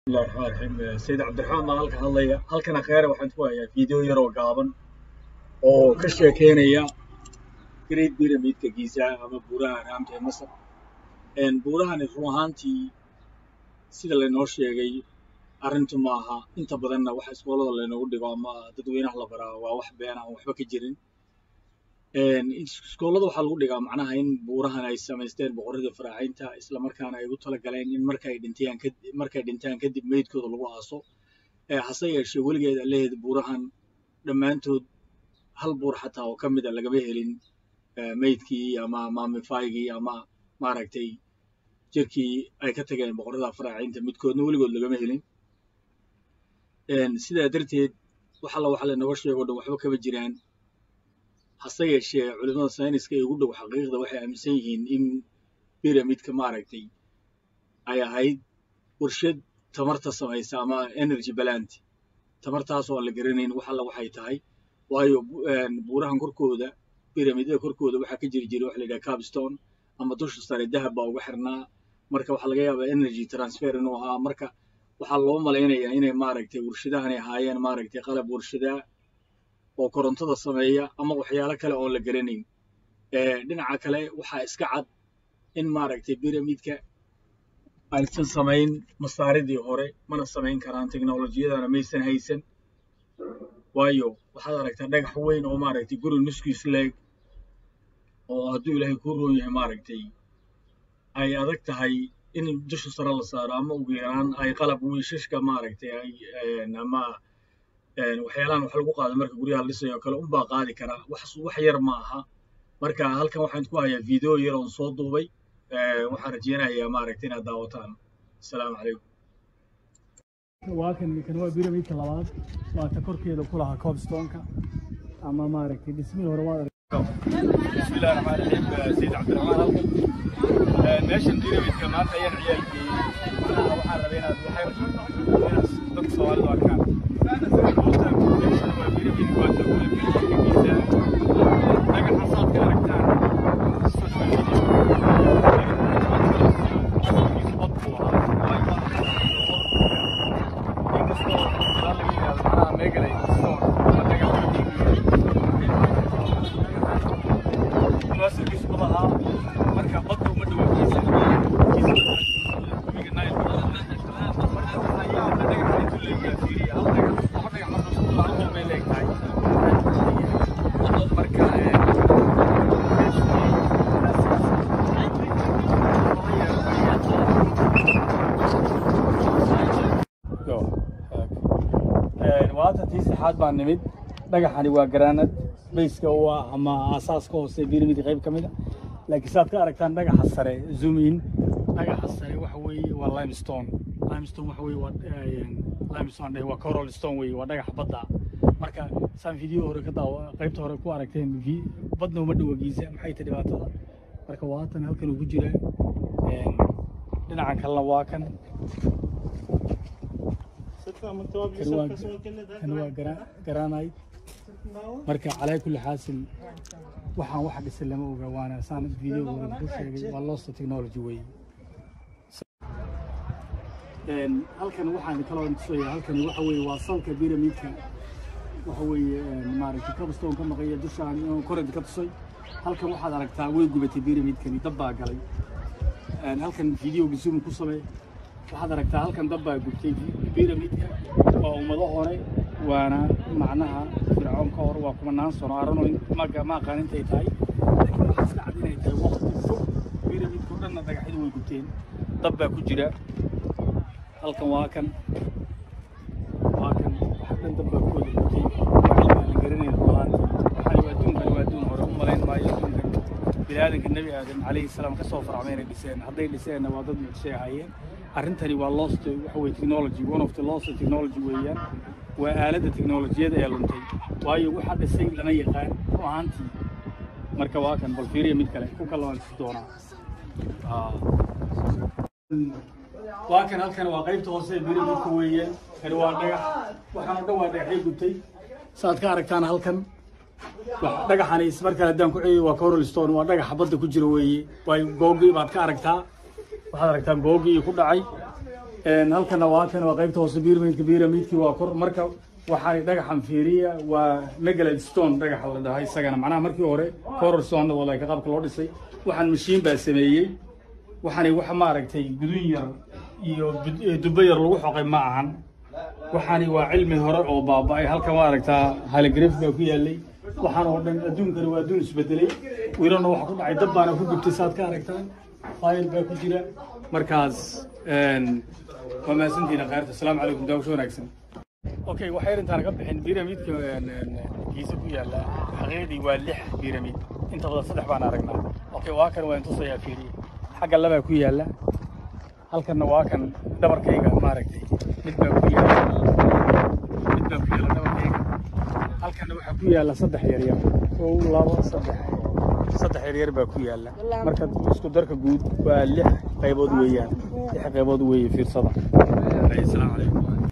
bismillahi raxmaan raxiim sayid cabdiraxmaan baan halka hadlaya halkana kheere waxaan ku hayaa fiideo yar oo gaaban oo ka sheekeynaya great pyramidka giza ama buuraha raamta ee masar buurahani run ahaantii sida laynoo sheegay arrintu ma aha inta badanna waxa iskoolada laynoogu dhigo ama dadweynaha la baraa waa wax been aan waxba ka jirin iskoolada waxaa lagu dhigaa macnaha in buurahan ay samaysteen boqorradii faraaciinta isla markaana ay ugu talagaleen in markay dhintaan markay dhintaan kadib meydkooda lagu aaso hase yeeshee weligeed alleheed buurahan dhammaantood hal buur xataa oo ka mid a lagama helin meydkii ama maamifaygii ama maaragtay jirkii ay ka tageen boqorrada faraaciinta midkoodna weligood lagama helin sidaa darteed wax alla waxa laynooga sheego dhan waxba kama jiraan hase yeeshee culimada sayniska ee ugu dhow xaqiiqda waxay aaminsan yihiin in pyramidka maaragtay ay ahayd warshad tamarta samaysa ama energy balant tamartaasoo aan la garanayn wax alla waxay tahay waayo buurahan korkooda pyramidada korkooda waxaa ka jiri jiray waxa la yidhaha capstone ama dusha sare dahab baa uga xirnaa marka waxaa laga yaabaa energy transfer inuu ahaa marka waxaa loo malaynayaa inay maaragtay warshadahanay ahaayeen maaragtay qalab warshadaa oo korontada sameeya ama waxyaalo kale oon la garanayn dhinaca kale waxaa iska cad in maaragtay pyramidka aysan samayn masaaridii hore mana samayn karaan teknolojiyadana maysan haysan waayo waxaad aragtaa dhagax weyn oo maaragtay guri nuskiis leeg oo hadduu ilaahay kuu roon yahay maaragtay ay adag tahay in dusha sare la saaro ama ugu yaraan ay qalab wiishashka maaragtay ay ama waxyaalahan wax lagu qaado marka guryaha la dhisayo kale unbaa qaadi karaa wax wax yar ma aha marka halkan waxaan ku hayaa video yar oon soo duubay waxaan rajeynayaa maaragtay inaad daawataan asalaamu calaykum waa kan kan waa pyramidka labaad waa ta korkeeda ku lahaa cobstoneka ama maaragtay dhismihii hore waad bismillahi raxmaan raxiim sayid cabdiraxmaan halkan meeshan pyramidka maanta ayaan ciyaalkeeyey macnaha waxaan rabay inaad waxyar inaad dadka soomaalida arkaan waatan tii saxaad baa nimid dhagaxani waa garaanad bayska u ah ama aasaaska hoose pyramid qayb ka mid a laakiin saad ka aragtaan dhagaxa sare zoom in dhagaxa sare waxa weeye waa limestone limestone waxa weeye waa limestone dheh waa coral stone weeye waa dhagaxa badda marka saan video hore ka daawa qaybta hore ku aragteen badna uma dhowa giisa maxay tahay dhibaatada marka waatan halkan uu ku jira dhinacan kalena waa kan kan waa garaanayt marka calaa kulli xaasil waxaan wax dhisan lama oga waana saan video hore ku sheegay waa losta technology wey halkan waxaan kaloo tusaya halkani waxa weeye waa salka pyramidka waxa weeye maaragtay cobstone ka maqaya dushaan korent ka tusay halkan waxaad aragtaa way gubatay pyramidkani dab baa galay halkan videoga zoom ku samee waxaad aragtaa halkan dab baa gubtay pyramidka waa ummado hore waana macnaha fircoon ka hor waa kumanaan sano arano maga ma aqaan intay tahay laakiin waxaa iska cad inay tahay waqti fog pyramidka o dhanna dhagaxyadu way gubteen dab baa ku jira halkan waa kan waa kan waxa dhan dab baa kooda gubtay waxaa la garanaya rumahaanti waxaan waa adduunkan waa adduun hore u malayn maayo adduunkan biniaadanka nebi aadam calayhi salaam ka soo farcmay inay dhiseen hadday dhiseenna waa dad mucjisay ahaayeen arrintani waa lost waxa weye technology one of the lost technology weeyaan waa aaladda teknolojiyada ee luntay waayo waxa dhisay lama yaqaan ru ahaantii marka waa kan bal fiiriya mid kale ku kala waan doonaa waa kan halkan waa qaybta hoose ee pyramidka weeyaan kani waa dhagax waxaan oo dhan waa dhagaxyo gubtay saad ka aragtaan halkan dhagaxani ismarkale haddaan ku celiyo waa coral stone waa dhagaxa badda ku jira weeye waayo googi baad ka aragtaa waxaad aragtaan googii ku dhacay Een, halkana waa kan waa qaybta hoose pyramidka pyramidkii waa kor marka waxaa dhagaxan fiiriya waa megalad stone dhagaxa la dhahay isagana macnaha markii hore corer stone walaaka qaabka loo dhisay waxaan mashiin baa sameeyey waxaani wax maaragtay gudun yar iyo bud- eh, dubbo yar lagu xoqay ma ahan waxaani waa cilmi hore oo baaba'ay halka maaragtaa haligraf baa ku yaalay waxaan oo dhan adduunkani waa adduun isbedelay wiilana waxa ku dhacay dab baana ku gubtay saad ka aragtaan fayl baa ku jira markaas een, waa mahadsantihiin khayrta asalaamu calaykum daawasho wanaagsan okay waxay intaan ka bixin pyramidka giisa ku yaala xaqiiqdii waa lix pyramid inta badan saddex baan aragnaa okay waa kan waan tusayaa fiiriye xagga labaa ku yaala halkanna waa kan dhabarkayga maaragtay mid baa ku yaala mid baa ku yaala dhabarkayga halkanna waxaa ku yaala saddex yaryar kow labo saddex saddex yaryar baa ku yaala marka isku darka guud waa lix qaybood weeyaan lix qaybood weeye fiirsada asalaamu calaykum